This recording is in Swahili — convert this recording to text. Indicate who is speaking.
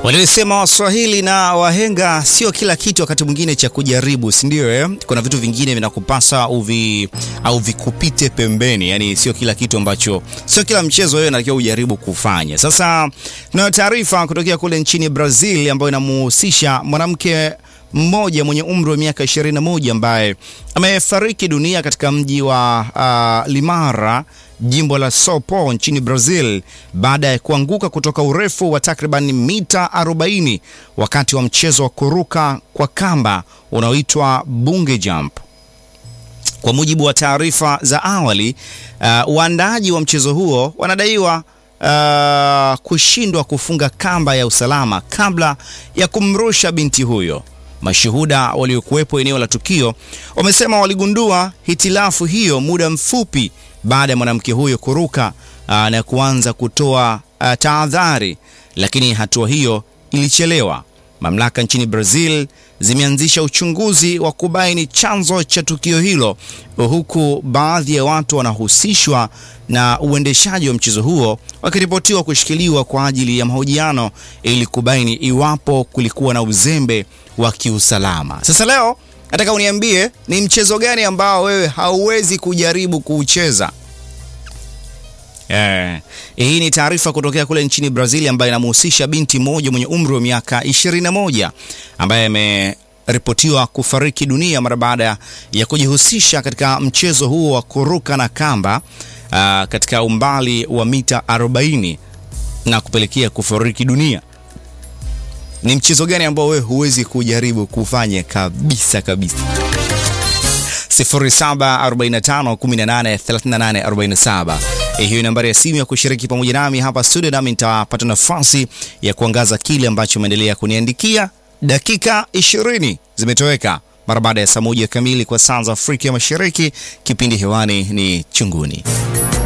Speaker 1: Walisema Waswahili na wahenga, sio kila kitu wakati mwingine cha kujaribu, si ndio? Eh, kuna vitu vingine vinakupasa uvi au vikupite pembeni, yani sio kila kitu ambacho, sio kila mchezo wewe unatakiwa ujaribu kufanya. Sasa tunayo taarifa kutokea kule nchini Brazil ambayo inamhusisha mwanamke mmoja mwenye umri wa miaka 21 ambaye amefariki dunia katika mji wa uh, Limara jimbo la Sao Paulo nchini Brazil baada ya kuanguka kutoka urefu wa takriban mita 40 wakati wa mchezo wa kuruka kwa kamba unaoitwa bunge jump. Kwa mujibu wa taarifa za awali, uh, waandaaji wa mchezo huo wanadaiwa uh, kushindwa kufunga kamba ya usalama kabla ya kumrusha binti huyo. Mashuhuda waliokuwepo eneo la tukio wamesema waligundua hitilafu hiyo muda mfupi baada ya mwanamke huyo kuruka aa, na kuanza kutoa tahadhari, lakini hatua hiyo ilichelewa. Mamlaka nchini Brazil zimeanzisha uchunguzi wa kubaini chanzo cha tukio hilo, huku baadhi ya watu wanahusishwa na uendeshaji wa mchezo huo wakiripotiwa kushikiliwa kwa ajili ya mahojiano ili kubaini iwapo kulikuwa na uzembe wa kiusalama. Sasa leo nataka uniambie ni mchezo gani ambao wewe hauwezi kujaribu kuucheza. Eh, hii ni taarifa kutokea kule nchini Brazil ambayo inamhusisha binti mmoja mwenye umri wa miaka 21 ambaye ameripotiwa kufariki dunia mara baada ya kujihusisha katika mchezo huo wa kuruka na kamba uh, katika umbali wa mita 40 na kupelekea kufariki dunia. Ni mchezo gani ambao wewe huwezi kujaribu kufanya kabisa kabisa? 0745183847 hiyo ni nambari ya simu ya kushiriki pamoja nami hapa studio, nami nitapata nafasi ya kuangaza kile ambacho umeendelea kuniandikia. Dakika 20 zimetoweka mara baada ya saa moja kamili kwa saa za Afrika ya Mashariki. Kipindi hewani ni Chunguni.